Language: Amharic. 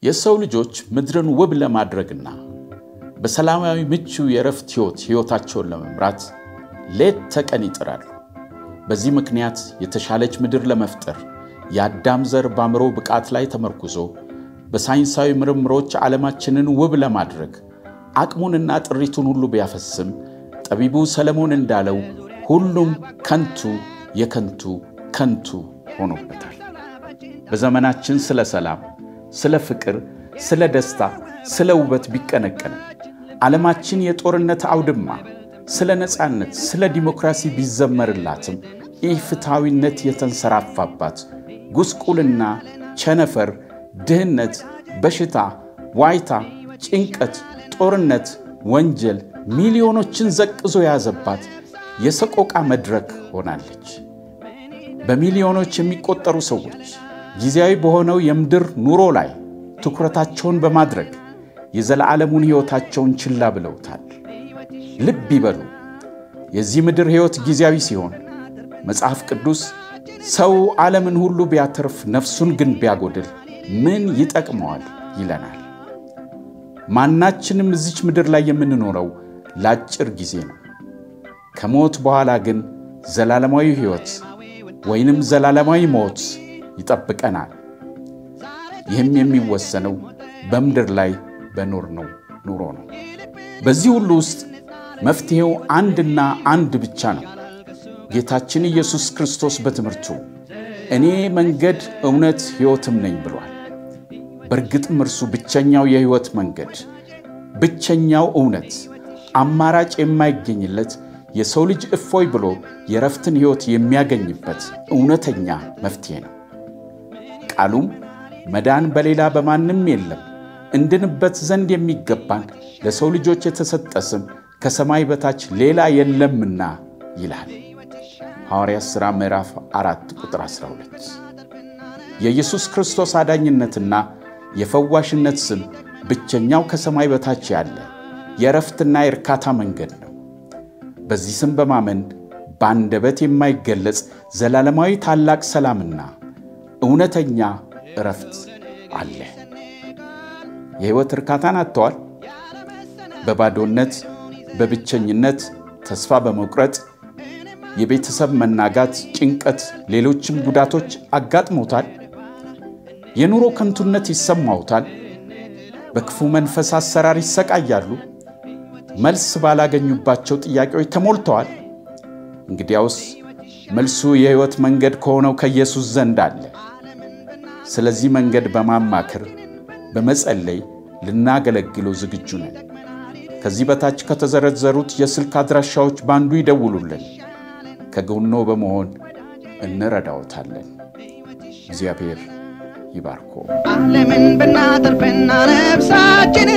የሰው ልጆች ምድርን ውብ ለማድረግና በሰላማዊ ምቹ የእረፍት ሕይወት ሕይወታቸውን ለመምራት ሌት ተቀን ይጥራሉ። በዚህ ምክንያት የተሻለች ምድር ለመፍጠር የአዳም ዘር በአእምሮ ብቃት ላይ ተመርኩዞ በሳይንሳዊ ምርምሮች ዓለማችንን ውብ ለማድረግ አቅሙንና ጥሪቱን ሁሉ ቢያፈስም ጠቢቡ ሰለሞን እንዳለው ሁሉም ከንቱ የከንቱ ከንቱ ሆኖበታል። በዘመናችን ስለ ሰላም፣ ስለ ፍቅር፣ ስለ ደስታ፣ ስለ ውበት ቢቀነቀንም ዓለማችን የጦርነት አውድማ፣ ስለ ነፃነት፣ ስለ ዲሞክራሲ ቢዘመርላትም ኢፍትሐዊነት የተንሰራፋባት ጉስቁልና፣ ቸነፈር፣ ድህነት፣ በሽታ፣ ዋይታ፣ ጭንቀት፣ ጦርነት፣ ወንጀል ሚሊዮኖችን ዘቅዞ የያዘባት የሰቆቃ መድረክ ሆናለች። በሚሊዮኖች የሚቆጠሩ ሰዎች ጊዜያዊ በሆነው የምድር ኑሮ ላይ ትኩረታቸውን በማድረግ የዘላለሙን ሕይወታቸውን ችላ ብለውታል። ልብ ይበሉ፣ የዚህ ምድር ሕይወት ጊዜያዊ ሲሆን መጽሐፍ ቅዱስ ሰው ዓለምን ሁሉ ቢያተርፍ ነፍሱን ግን ቢያጎድል ምን ይጠቅመዋል ይለናል። ማናችንም እዚች ምድር ላይ የምንኖረው ለአጭር ጊዜ ነው። ከሞት በኋላ ግን ዘላለማዊ ሕይወት ወይንም ዘላለማዊ ሞት ይጠብቀናል። ይህም የሚወሰነው በምድር ላይ በኖርነው ኑሮ ነው። በዚህ ሁሉ ውስጥ መፍትሔው አንድና አንድ ብቻ ነው። ጌታችን ኢየሱስ ክርስቶስ በትምህርቱ እኔ መንገድ፣ እውነት፣ ሕይወትም ነኝ ብሏል። በእርግጥም እርሱ ብቸኛው የሕይወት መንገድ፣ ብቸኛው እውነት፣ አማራጭ የማይገኝለት የሰው ልጅ እፎይ ብሎ የረፍትን ሕይወት የሚያገኝበት እውነተኛ መፍትሔ ነው። ቃሉም መዳን በሌላ በማንም የለም እንድንበት ዘንድ የሚገባን ለሰው ልጆች የተሰጠ ስም ከሰማይ በታች ሌላ የለምና ይላል። ሐዋርያት ሥራ ምዕራፍ 4 ቁጥር 12። የኢየሱስ ክርስቶስ አዳኝነትና የፈዋሽነት ስም ብቸኛው ከሰማይ በታች ያለ የእረፍትና የእርካታ መንገድ ነው። በዚህ ስም በማመን በአንደበት የማይገለጽ ዘላለማዊ ታላቅ ሰላምና እውነተኛ እረፍት አለ። የሕይወት እርካታን አጥተዋል። በባዶነት፣ በብቸኝነት፣ ተስፋ በመቁረጥ የቤተሰብ መናጋት፣ ጭንቀት፣ ሌሎችም ጉዳቶች አጋጥሞታል። የኑሮ ከንቱነት ይሰማውታል። በክፉ መንፈስ አሰራር ይሰቃያሉ። መልስ ባላገኙባቸው ጥያቄዎች ተሞልተዋል። እንግዲያውስ መልሱ የሕይወት መንገድ ከሆነው ከኢየሱስ ዘንድ አለ። ስለዚህ መንገድ በማማከር በመጸለይ ልናገለግለው ዝግጁ ነን። ከዚህ በታች ከተዘረዘሩት የስልክ አድራሻዎች በአንዱ ይደውሉልን። ከጎኖ በመሆን እንረዳዎታለን። እግዚአብሔር ይባርኮ። ዓለምን ብናተርፍና ነፍሳችን